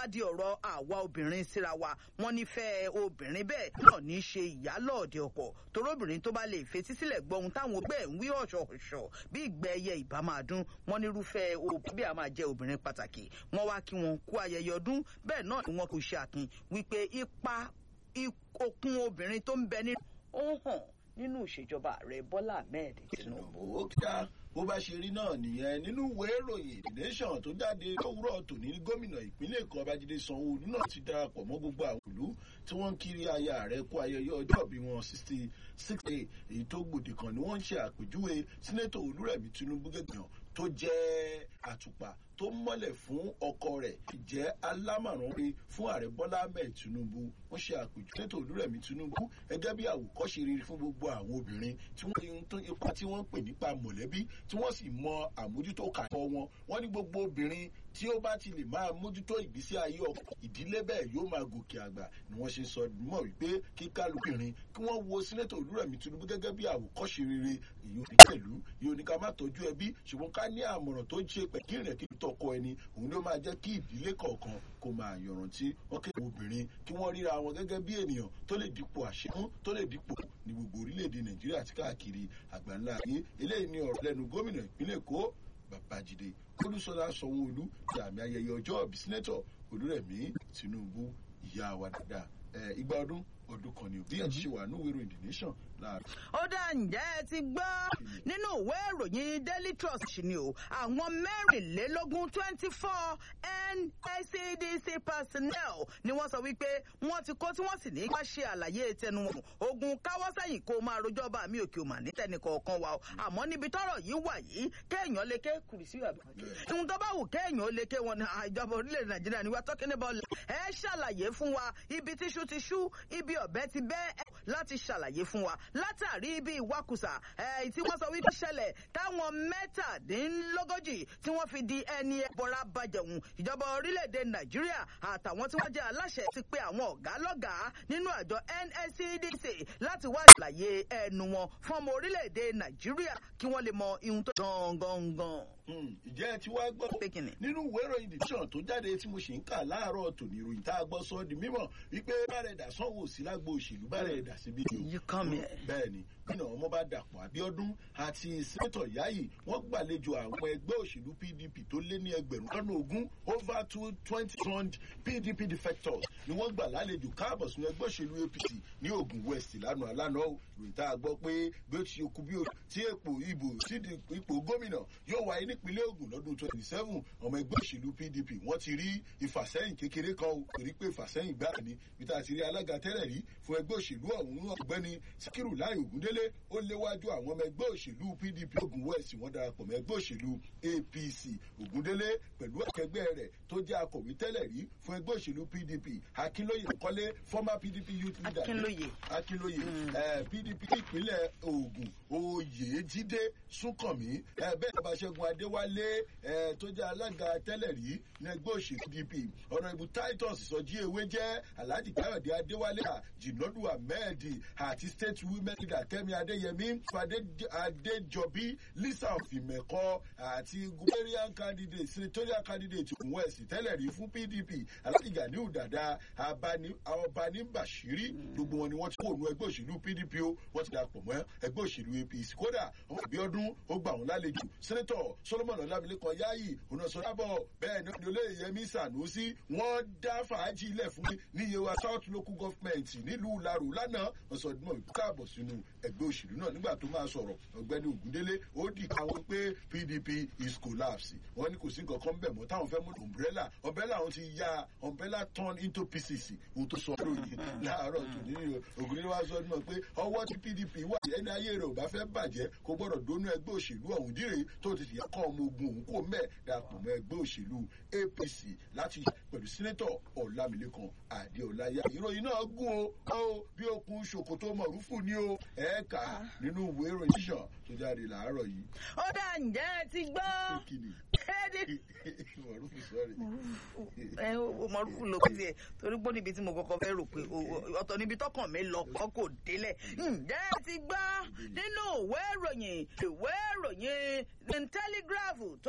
di ọ̀rọ̀ àwa obìnrin síra wa wọ́n nífẹ̀ẹ́ obìnrin bẹ́ẹ̀ náà ní í ṣe ìyálọ́ọ̀dẹ ọkọ torobìnrin tó bá lè fetí sílẹ̀ gbọ́ ohun táwọn ọgbẹ́ ń wí ọ̀ṣọ̀ọ̀ṣọ̀ bí ìgbẹ́ ẹyẹ ìbá máa dún wọ́n nírúfẹ́ obìnrin bí a máa jẹ́ obìnrin pàtàkì wọ́n wá kí wọn kú ayẹyẹ ọdún bẹ́ẹ̀ náà ni wọn kò ṣe àkin wípé ipa okun obìnrin tó ń bẹ nínú ó hàn nínú ìṣèjọba ààrẹ bọ́lá ahmed tinubu. ó kíá bó bá ṣe rí náà nìyẹn nínú ìwé ìròyìn the nation tó jáde lówùúrọ̀ tòní gómìnà ìpínlẹ̀ èkó babájídé sanwó-olu náà ti darapọ̀ mọ́ gbogbo àwọn ìlú tí wọ́n ń kiri aya rẹ̀ kú ayẹyẹ ọjọ́ bí wọn sixty six day èyí tó gbòdì kan ni wọ́n ń ṣe àpèjúwe sínétò olúrẹ̀mí tinubu gẹ́gẹ́ tó jẹ́ àtùpà tó mọ́lẹ̀ fún ọkọ rẹ̀ jẹ́ alámọ̀ràn pé fún ààrẹ bọ́lá ahmed tinubu wọ́n ṣe àpèjú sínétò olúrẹ̀mí tinubu gẹ́gẹ́ bí àwòkọ́ṣe rere fún gbogbo àwọn obìnrin tí wọ́n ti ń tó ipa tí wọ́n ń pè nípa mọ̀lẹ́bí tí wọ́n sì mọ àmójútó kàkọ́ wọn wọ́n ní gbogbo obìnrin tí ó bá ti lè máa mójútó ìgbésí ayé ọkọ ìdílé bẹ́ẹ̀ yóò máa gòkè àgbà ni wọ́n ṣe sọ mọ̀ wípé kí kálukìnrin kí wọ́n wo sínétò olúrẹ̀mí tinubu gẹ́gẹ́ bí àwòkọ́ṣe rere èyí ò ní pẹ̀lú yìí ò ní ká má tọ́jú ẹbí ṣùgbọ́n ká ní àmọ̀ràn tó ń ṣe pẹ̀kírìn kí tọkọ ẹni òun ló máa jẹ́ kí ìdílé kọ̀ọ̀kan kó máa yọ̀rántí wọ́n kéde obìnrin kí wọ́n ríra wọn gẹ́gẹ́ bí ènìyàn tó lè dípò àṣemú tó lè dípò ní gbogbo orílẹ̀-èdè nàìjíríà àti káàkiri àgbáńlá ayé eléyìí ni ọ̀rọ̀ lẹ́nu gómìnà ìpínlẹ̀ èkó babájídé olúṣọlá sanwóolu ti àmì ayẹyẹ ọjọ́ ìbí sínétọ̀ olúrẹ̀mí tinubu ìyá wa dáadáa igba ọdún ọdún kan ni bí ẹ ti ṣe wà ní ìwé ìròyìn the nation láàárọ̀. ó dá ǹjẹ́ ẹ ti gbọ́ nínú ìwé ìròyìn daily trust ni o àwọn mẹ́rìnlélógún twenty four nscdc personnel ni wọ́n sọ wípé wọ́n ti kó tí wọ́n sì ní ká ṣe àlàyé tẹnu wọn ogun káwọ́ sẹ́yìn kó máa rojọ́ bá mi òkè òmà ní tẹnìkọ̀ọ̀kan wa o àmọ́ níbi tọ́rọ̀ yìí wà yìí kéèyàn lè ké kùrìsì àbí ohun tó bá wù kéèyàn ó lè ké wọn ní ìjọba orílẹ̀-èdè nàìjíríà ni wọ́n tọ́kí níbọ̀ ẹ ṣàlàyé fún wa ibi tíṣu ti ṣú ibi ọ̀bẹ ti bẹ́ láti ṣàlàyé fún wa látàrí ibi ìwakùsà tí wọ́n sọ wípé ṣẹlẹ̀ táwọn mẹ́tàdínlógójì tí wọ́n fi di ẹni ẹbọra bàjẹ̀hùn ìjọba orílẹ̀-èdè nàìjíríà àtàwọn tí wọ́n jẹ́ aláṣẹ ti pe àwọn ọ̀gá lọ́gàá nínú àjọ nscdc láti wá ṣàlàyé ẹnu wọn fún ọmọ orílẹ̀-èdè nàìjíríà kí wọ́n lè mọ ihun tó gangan. ìjẹ́ ẹ ti wá gbọ́ nínú ìwé ìròyìn dìtíṣàn tó jáde tí mo ṣì ń kà láàárọ̀ tòní ìròyìn tá a gbọ́ sọ di mímọ̀ wípé bàrẹ̀ dà sanwó sí lágbo òṣèlú bàrẹ̀ dà síbi You come here. bẹ́ẹ̀ ni gómìnà ọmọọba dàpọ̀ abiodun àti sẹ́tọ̀ yayi wọ́n gbàlejò àwọn ẹgbẹ́ òṣèlú pdp tó lé ní ẹgbẹ̀rún lọ́nà ogún over two twenty thousand pdp defectors ni wọ́n gbà lálejò káàbọ̀ sínú ẹgbẹ́ òṣèlú apc ní ogun west lánàá lánàá ròyìn tá a gbọ́ pé bí ó ti kú bí ó tí èpò ìbò sí ipò gómìnà yóò wáyé nípínlẹ̀ ogun lọ́dún twenty seven ọmọ ẹgbẹ́ òṣèlú pdp wọ́n ti rí ìfàsẹ́yìn kékeré kan o torí pé ìfàsẹ́yìn gbáà ni bí tá a ti rí alága tẹ́lẹ̀ rí fún ẹgbẹ́ òṣèlú ọ̀hún ọ̀gbẹ́ni síkírù láì ògúndélé ó léwájú àwọn ọmọ ẹgbẹ́ òṣèlú pdp ogun west wọ́n darapọ̀ mọ́ ẹgbẹ́ òṣèlú apc ògúndélé pẹ̀lú akẹgbẹ́ rẹ̀ tó jẹ́ akọ̀wé tẹ́lẹ̀ rí fún ẹgbẹ́ òṣèlú pdp akínlóye kọ́lé former pdp youth leader Akínlóye. akínlóye pdp ìpínlẹ̀ ogun oyèjídé súnkànmí eh, bẹ́ẹ̀ ni abaṣẹ́gun adéwálé eh, tó jẹ́ alága tẹ́lẹ̀ rí ní ẹgbẹ́ òṣèlú pdp ọ̀nà ìbú titus sọjí ewé jẹ́ alhaji káyọ̀dé adéwálé jìnàdù ahmed àti state women leader kẹ́mi adéyẹmí fadé adéjọbí lisa ọ̀fìmẹ̀kọ àti gubernial candidate senatorial candidate òun west tẹ́lẹ̀ rí fún pdp alhaji ganiu dada abani ọbani bashiri gbogbo wọn ni wọ́n ti kó òun ẹgbẹ́ òṣèlú pdp o wọ́n ti dàpọ̀ mọ́ ẹgbẹ́ òṣèlú apc kódà ọmọ ìbí ọdún ó gbà wọn lálejò sẹ́nẹ́tọ̀ solomon ọlámilékan yáyì onásọ̀dábọ̀ bẹ́ẹ̀ ni olóyè yẹmí sànúsí wọ́n dá fàájì ilẹ̀ fún mi ní yewa south local government nílùú laro lánàá wọ́n sọ ọdún mọ̀ káàbọ̀ sínú ẹgbẹ́ òṣèlú náà nígbà tó máa sọ̀rọ̀ ọ̀gbẹ́ni ògúndélé ó dì káwọn pé pdp is collapse wọ́n ní kò sí nǹkan kan bẹ̀ mọ́ táwọn fẹ́ mú umbrella umbrella wọn ti ya umbrella turn into pieces ohun tó sọ lóyìn láàárọ̀ tó ní ògúndélé wá sọ ọdún mọ̀ pé ọwọ́ tí pdp wà ẹni ayé rẹ̀ ò bá fẹ́ bàjẹ́ kó gbọ́dọ̀ dónú ẹgbẹ́ òṣèlú ọ̀hún díre tó ti yà kọ́ ọmọ ogun òun kò mẹ́ dàpọ̀ mọ́ ẹgbẹ́ òṣèlú apc láti pẹ̀lú sínétọ̀ ọ̀làmìlẹ́kan àdéọláyà ìròyìn náà gún o ó bí okun ṣòkòtò mọ̀rúfù ni o ẹ̀ẹ́ka nínú ìwé ìròyìn ṣíṣàn tó jáde làárọ̀ yìí. ó dá ǹjẹ́ ẹ ti gbọ́ kíni kéde mọ̀rúfù sọ́ọ̀rì. ẹ o mọ̀rúfù ló fi ẹ̀ torí pé níbi tí mo kọ́kọ́ fẹ́ rò pé o- o- ọ̀tọ̀ níbi tọkàn mi lọ kọ́ kò délẹ̀ ǹjẹ́ ẹ ti gbọ́ nínú ìwé ìròyìn ìwé ìròyìn the telegraph tó